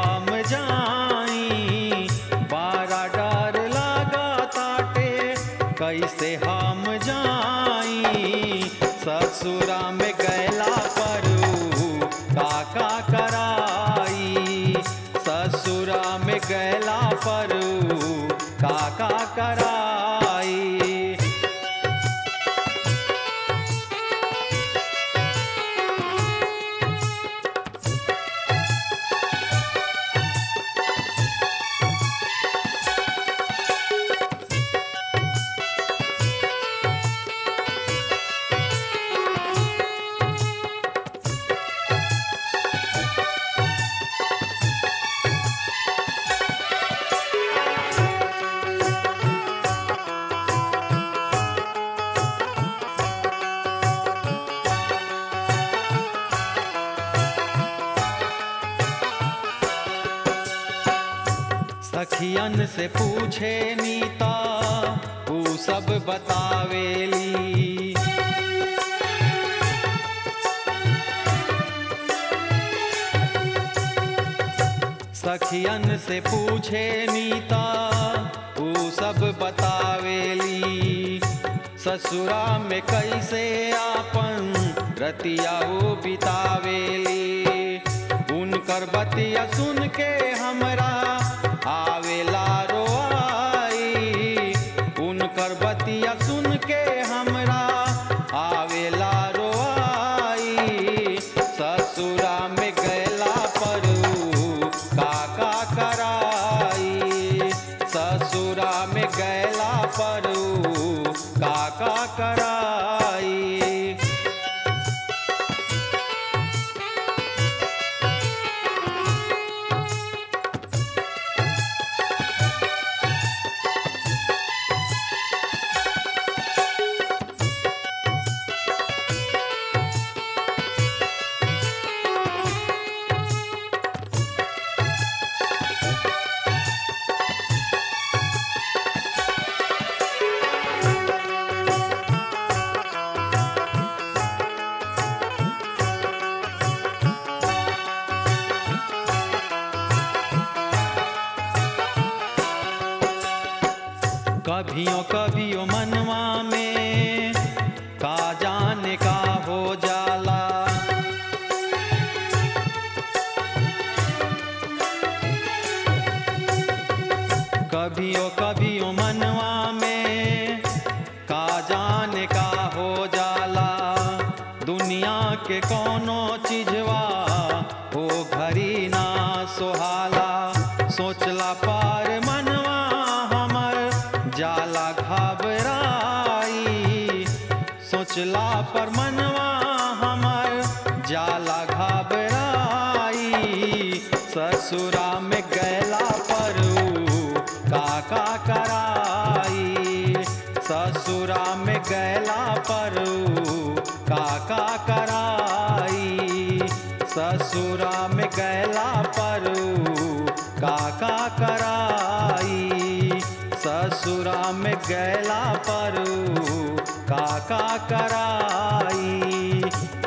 हम जाई बारा डर लागा ताटे कैसे हम जाई ससुरा में गैला परू काका कराई ससुरा में गैला परू काका कराई सखियन से पूछे नीता ऊ सब बतावेली सखियन से पूछे नीता ऊ सब बतावेली ससुरा में कैसे आपन रतिया वो बितावेली उनकर बतिया सुन के हमरा आवेला रोआई उनकर बतिया सुन के हमरा आवेला रोआई ससुरा में गैला परू काका कराई ससुरा में गैला परू काका कराई कभियो कभियो मनवा में का जाने का हो जाला कभियो कभियो मनवा में का जाने का हो जाला दुनिया के कोनो चीजवा हो घरी ना सोहाला सोचला पार मनवा हमर जाला घबराई सोचला पर मनवा हमर जाला घबराई ससुरा में गैला परू काका कराई ससुरा में गैला परू काका कराई ससुरा में गैला परू काका कराई ससुरा में गैला परू काका कराई